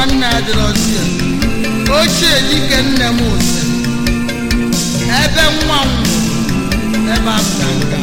nwanne adịrọzie ochie dike nne m ose ebe nwa m nwụrụ ebe afta nka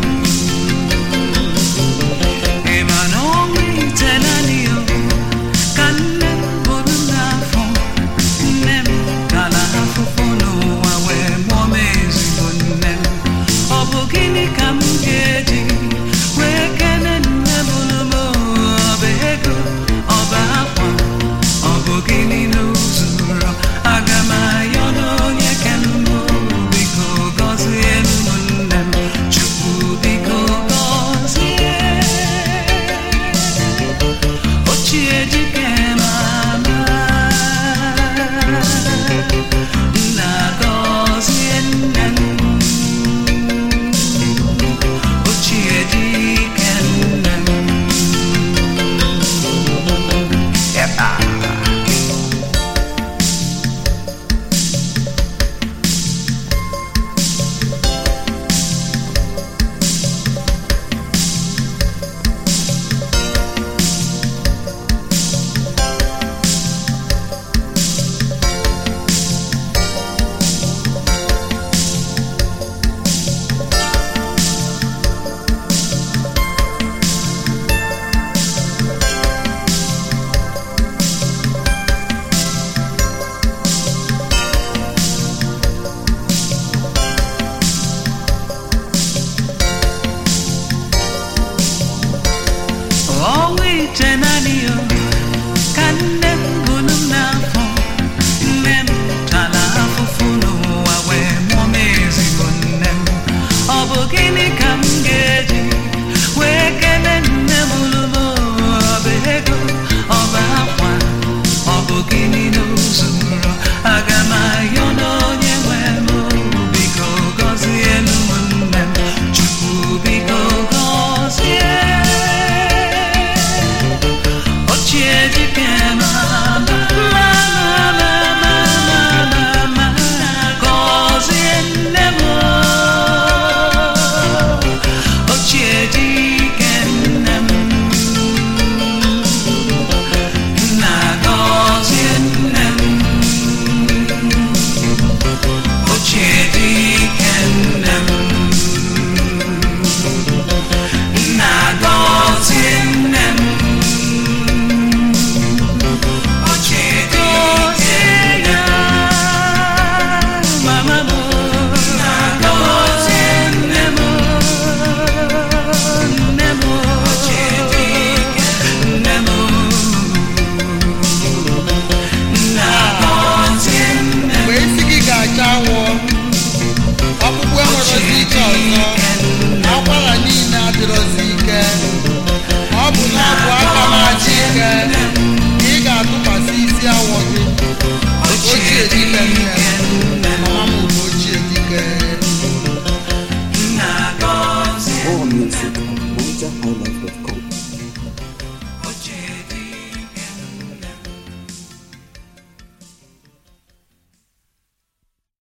Ịma na ọnwa ite naanị ya ka nne bụrụ n'afọ nne m gara afụfụ n'ụwa wee mụọ m ezigbo nne m ọ bụ gịnị ka m ga-eji wee kene nne mụrụ m ọ bụ ego ọ bụ akwa ọ bụ gịnị n'ozuru aga m ayọ n'onye kemgbe biko gọzie ụmụnne m chukwu biko gọzie ochie dike mama nna gọzie nne m ochie dike nne m Eba. ọnwa ite naanị ya ka nne m bụrụ m n'afọ nne m tara afụfụ n'ụwa wee mụọ m ezigbo nne m ọ bụ gịnị ka m ga-eji wee kele nne m lụrụ m ọ bụ ego ọ bụ akwa ọ bụ gịnị n'ozuru aga m ayọ n'onye nwe m biko gọzie ụmụnne m chukwu biko gọzie ochie dike mama mama mama mama gọzie nne m ochie dike nne m nna gọzie nne m ochie dike nne m nna gọzie nne m mgbe isi gị ga-acha awọ ọkpụkpụ enwerozi ike ọzọ akwara niile adịrọzi ike ọ bụ na ọ bụ aka na-achị ike ka ị ga-atụkwasị isi awọ gị ochie dike nne mama m bụ ochie dike More music on MojaHighlife.com.